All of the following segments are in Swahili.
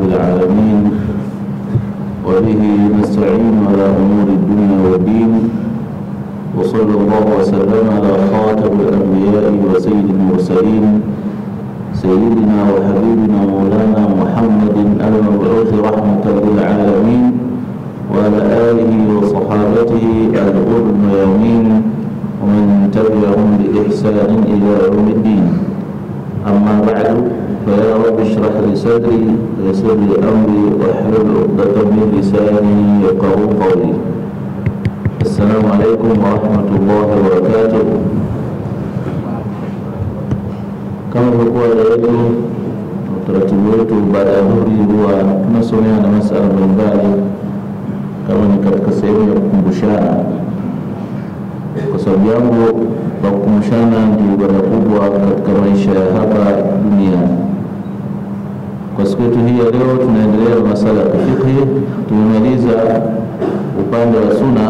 العالمين وبه نستعين على أمور الدنيا والدين وصلى الله وسلم على خاتم الأنبياء وسيد المرسلين سيدنا وحبيبنا مولانا محمد المبعوث رحمة للعالمين وعلى آله وصحابته الغر الميامين ومن تبعهم بإحسان إلى يوم الدين أما بعد فيا رب اشرح لي صدري ويسر لي أمري واحلل عقدة من لساني يفقهوا قولي السلام عليكم ورحمة الله وبركاته kama ilivyokuwa yetu utaratibu wetu baada ya dhuhuri huwa tunasomea na masala mbalimbali kama ni katika sehemu ya kukumbushana kwa sababu jambo la kukumbushana ndio ibada kubwa katika maisha ya hapa duniani. Kwa siku yetu hii ya leo, tunaendelea na masala ya kifikhi. Tumemaliza upande wa suna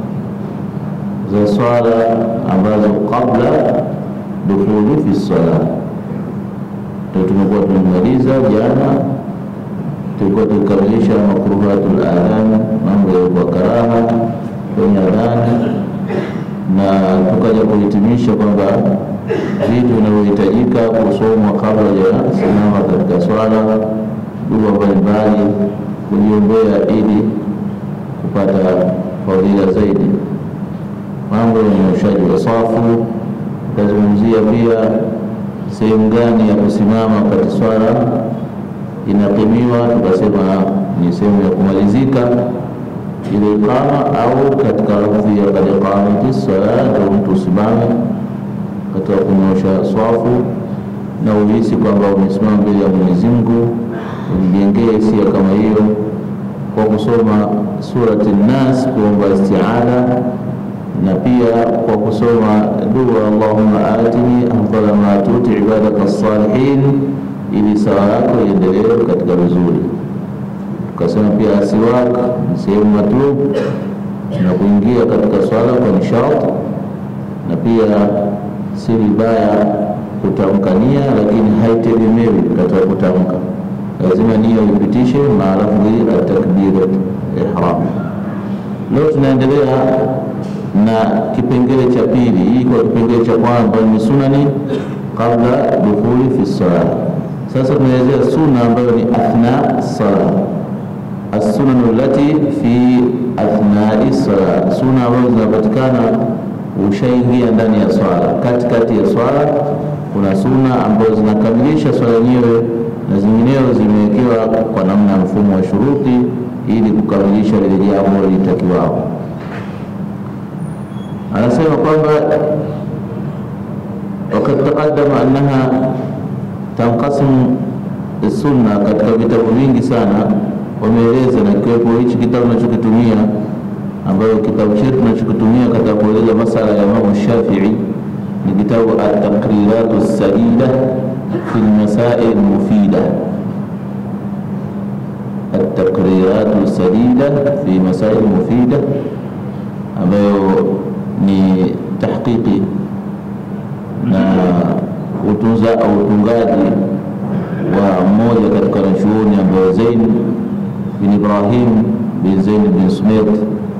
za swala ambazo kabla dukhuli fi swala, ndio tumekuwa tumemaliza jana. Tulikuwa tukikamilisha makruhatul adhan, mambo ya kwa karaha kwenye adhani na tukaja kuhitimisha kwamba vitu vinavyohitajika kusomwa kabla ya simama katika swala, dua mbalimbali, kujiombea ili kupata fadhila zaidi, mambo ya unyoshaji wa safu. Tutazungumzia pia sehemu gani ya kusimama wakati swala inakimiwa, tukasema ni sehemu ya kumalizika ile iqama au katika lafzi ya kad qamati sala, ndio mtu usimame katika kunyosha swafu na uhisi kwamba umesimama mbele ya Mwenyezi Mungu, ujijengee hisia kama hiyo kwa kusoma surati Nas, kuomba isti'adha na pia kwa kusoma dua Allahumma atini afdala ma tuti ibadaka salihin, ili sawa yako iendelee katika vizuri tukasema pia asiwak ni sehemu matlub na kuingia katika swala kwa nishati, na pia si vibaya kutamka nia, lakini haitegemewi katika kutamka, lazima nia uipitishe maalafdhi atakbirat ihram. Leo tunaendelea na kipengele cha pili. Hii kwa kipengele cha kwanza ni sunani kabla dukhuli fi sala. Sasa tunaelezea sunna ambayo ni athna sala assunanu lati fi athnai sala, suna ambazo zinapatikana ushaingia ndani ya swala. Katikati ya swala kuna suna ambazo zinakamilisha swala yenyewe na zinginezo zimewekewa kwa namna ya mfumo wa shuruti ili kukamilisha lile jambo litakiwao. Anasema kwamba wakad taqaddama annaha tanqasimu sunna, katika vitabu vingi sana wameeleza na kiwepo hichi kitabu tunachokitumia ambayo kitabu chetu tunachokitumia katika kueleza masala ya Imamu Shafii ni kitabu At-Taqriratu Sadida fi lmasail mufida, At-Taqriratu Sadida fi masail mufida, ambayo ni tahqiqi na utunza au utungaji wa mmoja katika wanachuoni ambayo Zain bin Ibrahim bin Zain bin Smith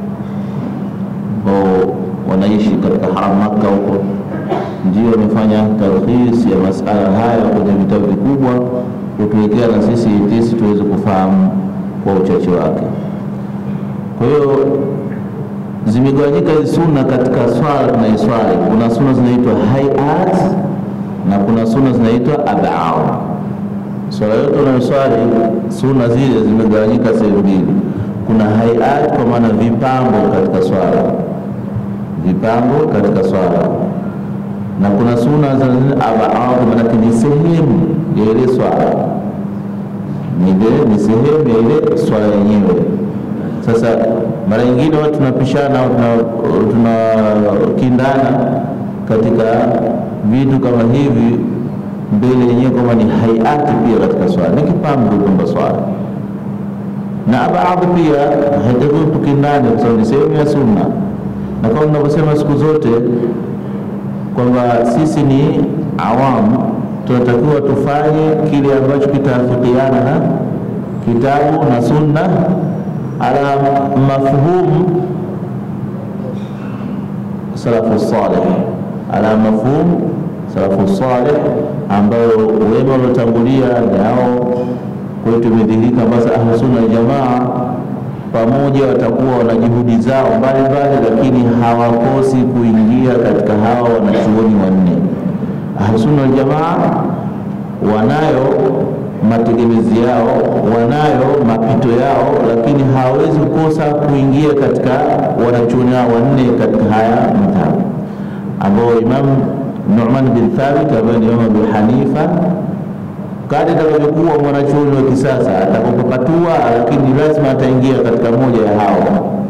ambao wanaishi katika haram Makka huko, ndio wamefanya talkhis ya masala haya kwenye vitabu vikubwa, kutuwekea na sisi tisi tuweze kufahamu kwa uchache wake. Kwa hiyo zimegawanyika hizi sunna katika swala tunaiswali. Kuna sunna zinaitwa hayat na kuna sunna zinaitwa ad'aw. Swala yote unayoswali sunna zile zimegawanyika sehemu mbili. Kuna hayat kwa maana vipambo katika swala, vipambo katika swala, na kuna sunna za ad'aw, maanake ni sehemu ya ile swala, ni sehemu ya ile swala yenyewe. Sasa mara nyingine watu tunapishana au tunakindana katika vitu kama hivi mbele yenyewe kwamba ni hayati pia katika swala, ni kipambo kwamba swala na baadhi pia haitakiwi tukindane, kwa sababu ni sehemu ya sunna, na kama tunavyosema siku zote kwamba sisi ni awamu, tunatakiwa tufanye kile ambacho kitaafikiana na kitabu na sunna ala mafhum salafu salih, ala mafhum salafu salih, ambayo wema waliotangulia nao kwetu imedhihirika. Basi ahlusunna waljamaa pamoja watakuwa wana juhudi zao mbalimbali, lakini hawakosi kuingia katika hawa wanachuoni wanne. Ahlusunna waljamaa wanayo mategemezi yao, wanayo mapito yao, lakini hawawezi kukosa kuingia katika wanachuoni hao wanne katika haya madhhabu ambao Imam Nu'man bin Thabit ambaye ni Imam Abu Hanifa kadri atakavyokuwa mwanachuoni wa kisasa atakapopatua, lakini lazima ataingia katika moja ya hao.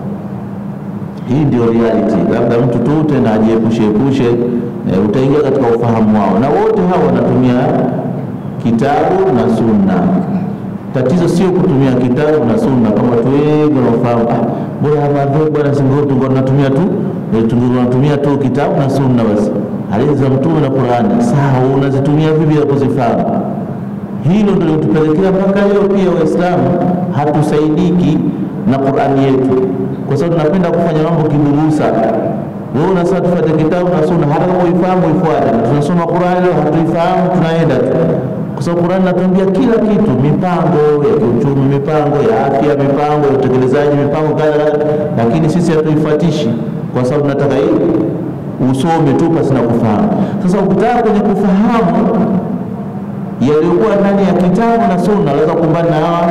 Hii ndio reality. Labda mtu tu tena ajiepushe epushe, e, utaingia katika ufahamu wao, na wote hao wanatumia kitabu na sunna. Tatizo sio kutumia kitabu na sunna kama watu wengi wanaofahamu, ah, bora madhehebu bwana, singo tunatumia tu tunatumia tu kitabu na sunna basi, hadithi za Mtume na Qur'ani. Sawa, unazitumia vipi ya kuzifahamu? Hilo ndio litupelekea mpaka leo pia Waislamu hatusaidiki na Qur'ani yetu, kwa sababu tunapenda kufanya mambo kiburusa. Wewe unasema tufuate kitabu na sunna, hata kama uifahamu uifuate. Tunasoma Qur'ani leo hatuifahamu, tunaenda tu, kwa sababu Qur'ani inatuambia kila kitu, mipango ya kiuchumi, mipango ya afya, mipango ya utekelezaji, mipango kadha, lakini sisi hatuifuatishi kwa sababu tunataka hii usome tu pasi na kufahamu. Sasa ukitaka kwenye kufahamu yaliyokuwa ndani ya kitabu na sunna, unaweza kukumbana na hawa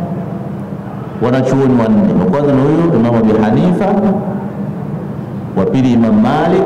wanachuoni wanne. Wa kwanza ni huyu Imam Abi Hanifa, wa pili Imam Malik,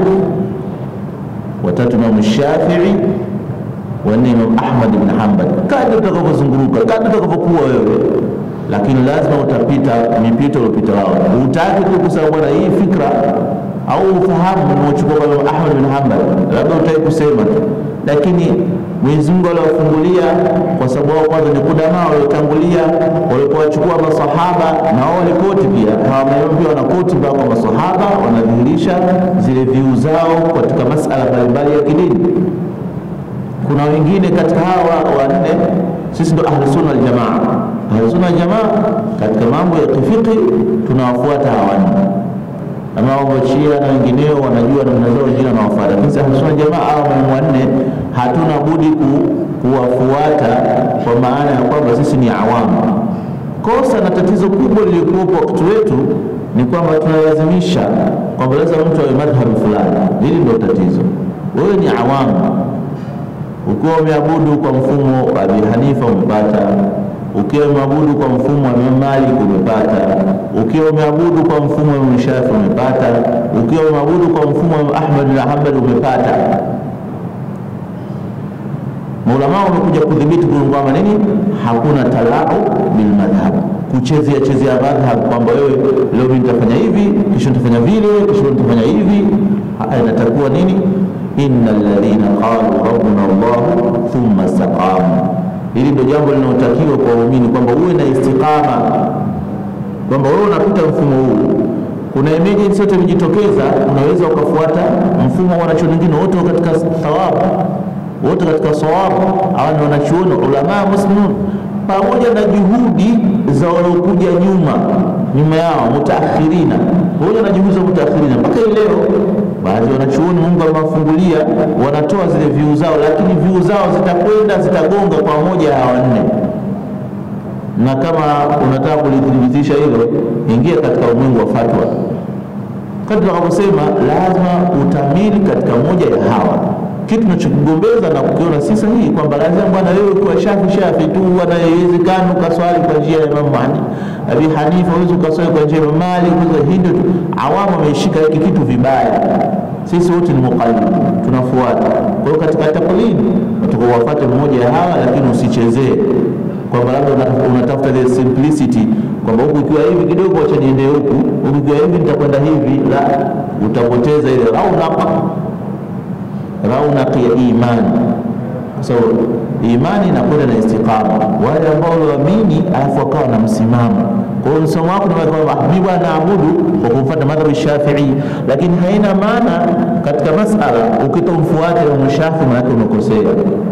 wa tatu Imam Shafi'i, wa nne Imam Ahmad ibn Hanbal. Kadri utakavyozunguruka, kadri utakavyokuwa wewe, lakini lazima utapita mipito uliopita wao. Utaki tu kusema bwana, hii fikra au ufahamu unaochukua kwa Imam Ahmad bin Hanbal, labda utaki kusema tu, lakini Mwenyezi Mungu aliwafungulia kwa sababu wao kwanza ni kudamaa waliotangulia, walipowachukua masahaba na wao walikoti pia, hawa pia wanakoti mpaka kwa masahaba, wanadhihirisha zile viu zao katika masala mbalimbali ya kidini. Kuna wengine katika hawa wanne, sisi ndo ahlusunna waljamaa. Ahlusunna waljamaa katika mambo ya kifiki tunawafuata hawa wanne ama mambo Shia na wengineo wanajua namna zao, wengine wanawafuata, lakini sisi ahlusunna jamaa au maimamu wanne hatuna budi ku, kuwafuata kwa maana ya kwamba sisi ni awamu. Kosa na tatizo kubwa lilikuwepo wakati wetu ni kwamba tunalazimisha kwamba lazima mtu awe madhhabi fulani. Hili ndio tatizo. Wewe ni awamu, ukiwa umeabudu kwa mfumo wa Abi Hanifa umepata ukiwa umeabudu kwa mfumo wa Imam Malik umepata, ukiwa umeabudu kwa mfumo wa Imam Shafi umepata, ukiwa umeabudu kwa mfumo wa Ahmad bin Hanbal umepata. Maulama wamekuja kudhibiti kwamba nini, hakuna talau bil madhhab, kuchezea chezea madhhab, kwamba wewe leo mimi nitafanya hivi, kesho nitafanya vile, kesho nitafanya hivi. Inatakuwa nini? innal ladhina qalu rabbuna Allah thumma istaqamu Hili ndio jambo linalotakiwa kwa waumini kwamba uwe na istiqama, kwamba wewe unapita mfumo huu, kuna emergency yote imejitokeza, unaweza ukafuata mfumo wa wanachuoni wengine wote katika thawabu, wote katika sawabu. Hawa ni wanachuoni ulamaa muslimun, pamoja na juhudi za waliokuja nyuma nyuma yao mutaakhirina, pamoja na juhudi za mutaakhirina mpaka hii leo baadhi wanachuoni Mungu amewafungulia wanatoa zile viu zao, lakini viu zao zitakwenda zitagonga kwa moja ya wanne. Na kama unataka kulithibitisha hilo, ingia katika ulimwengu wa fatwa. Kadri wakavyosema, lazima utamili katika moja ya hawa. Kitu tunachokigombeza na kukiona si sahihi kwamba lazima bwana wewe kuwa shafi shafi tu, bwana haiwezekani ukaswali kwa njia ya Imam Abi Hanifa, huwezi ukaswali kwa njia ya Imam Malik. Hii ndio awamu wameishika hiki kitu vibaya. Sisi wote ni muqallid, tunafuata. Kwa hiyo katika taklid unataka uwafuate mmoja ya hawa, lakini usichezee kwamba labda unatafuta ile simplicity kwamba huku ikiwa hivi kidogo, acha niende huku, huku ikiwa hivi nitakwenda hivi. La, utapoteza ile raunaq raunaq ya imani so imani inakwenda na istiqama. Wale ambao walioamini alafu wakawa na msimamo. Kwa hiyo msomo wako ni kwamba mimi bwana naabudu kwa kufuata madhhabi Shafi'i, lakini haina maana katika masala ukitomfuata Imam Shafi'i maana umekosea,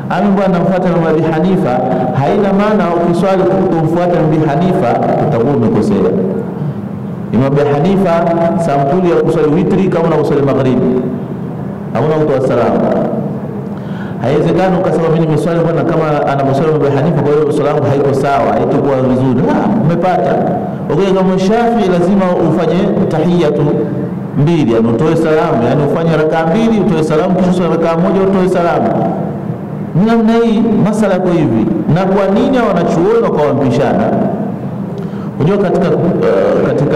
ami bwana namfuata Imam Abi Hanifa, haina maana ukiswali kumfuata Abi Hanifa utakuwa umekosea. Imam Abi Hanifa sampuli ya kuswali witri kama na kuswali magharibi, hauna kutoa salamu. Haiwezekani ukasema mimi nimeswali bwana kama anavyoswali Imam Abi Hanifa, kwa hiyo swala yangu haiko sawa, haitakuwa vizuri. Ah, umepata. Ukija kama Shafi lazima ufanye tahiyatu mbili, yani utoe salamu, yani ufanye rakaa mbili, utoe salamu, kisha swali rakaa moja, utoe salamu. Ni namna hii, masala yako hivi. Na kwa nini hao wanachuoni wakawa wampishana? Unajua katika, uh, katika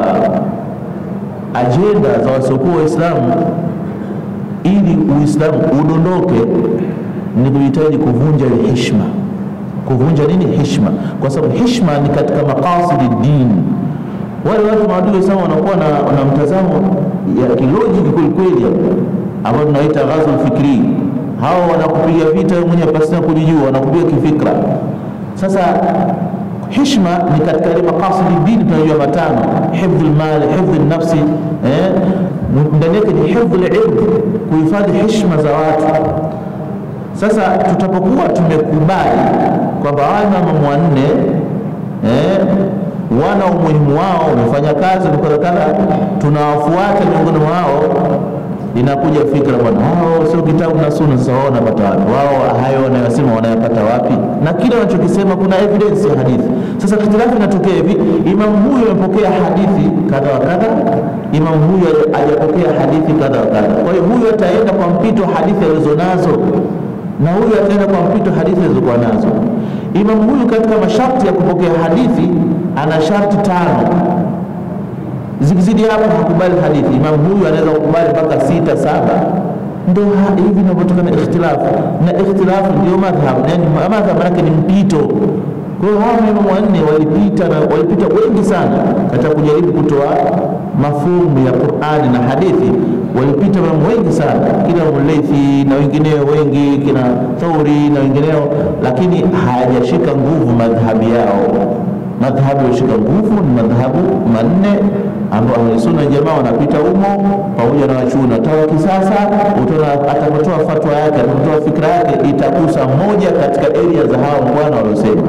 ajenda za wasiokuwa Waislamu ili Uislamu udondoke ni kuhitaji kuvunja ile heshima. Kuvunja nini? Heshima, kwa sababu heshima ni katika maqasidi dini. Wale watu maadui Waislamu wanakuwa na, na mtazamo ya kilojiki kwelikweli, ambao tunaita ghazul fikri. Hao wanakupiga vita wewe mwenyewe pasina kujijua, wanakupiga kifikra. Sasa hishma ni katika ile maqasidi dini tunajua matano: hifdhul mali, hifdhul nafsi, eh, ndani yake ni hifdhul ilm, kuhifadhi heshima za watu. Sasa tutapokuwa tumekubali kwamba hawa imamu wanne eh, wana umuhimu wao, wamefanya kazi kadha, tunawafuata miongoni mwao inakuja fikra bwana, hao sio kitabu na sunna. Sasa wao wanapata wapi? Wao hayo wanayosema wanayapata wapi? Na kile wanachokisema kuna evidence ya hadithi. Sasa ikhtilafu inatokea hivi, imamu huyu amepokea hadithi kadha wa kadha, imamu huyu hajapokea hadithi kadha wa kadha. Kwa hiyo huyu ataenda kwa mpito hadithi alizonazo na huyu ataenda kwa mpito hadithi alizokuwa nazo. Imamu huyu katika masharti ya kupokea hadithi ana sharti tano zikizidi hapo hakubali hadithi. Imam huyu anaweza kukubali mpaka sita saba. Ndio hivi inavyotokana ikhtilafu, na ikhtilafu ndio madhhab, yani madhhab manake ni mpito. Kwa hiyo hawa maimamu wanne walipita na walipita wengi sana katika kujaribu kutoa mafumu ya Qur'ani na hadithi, walipita maimamu wengi sana, kina Muleithi na wengineo wengi, kina Thauri na wengineo, lakini hayajashika nguvu madhhabi yao madhhabu yashika nguvu ni madhhabu manne ambao ahlusunna jamaa wanapita humo pamoja na wachuoni hata wa kisasa. Utaona atakapotoa fatwa yake, atakapotoa fikra yake itagusa moja katika area za hawa bwana waliosema.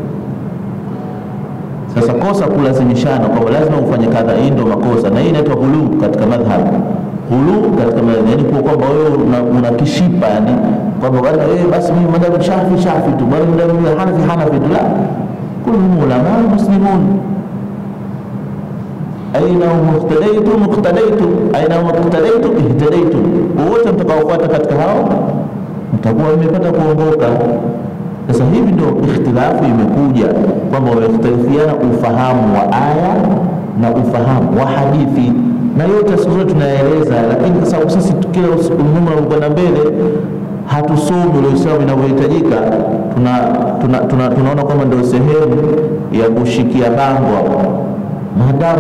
Sasa kosa kulazimishana kwamba lazima ufanye kadha, hii ndio makosa, na hii inaitwa hulu katika madhhabu. Hulu katika madhhabu yani kwa kwamba wewe una, una kishipa yani kwamba bwana wewe basi mimi madhhabu Shafi Shafi tu, bwana madhhabu Hanafi Hanafi tu, la kulluhum ulama muslimun aina muhtadaitum muqtadaitum aina muqtadaitum ihtadaitum, wote mtakaofuata katika hao mtakuwa mmepata kuongoka. Sasa hivi ndio ikhtilafu imekuja kwamba wamekhtalifiana ufahamu wa aya na ufahamu wa hadithi, na yote siku zote tunaeleza, lakini kwa sababu sisi kila umuhimu unakwenda mbele hatusomi ule Uislamu inavyohitajika, tunaona tuna, tuna, tuna kwamba ndio sehemu ya kushikia bango maadamu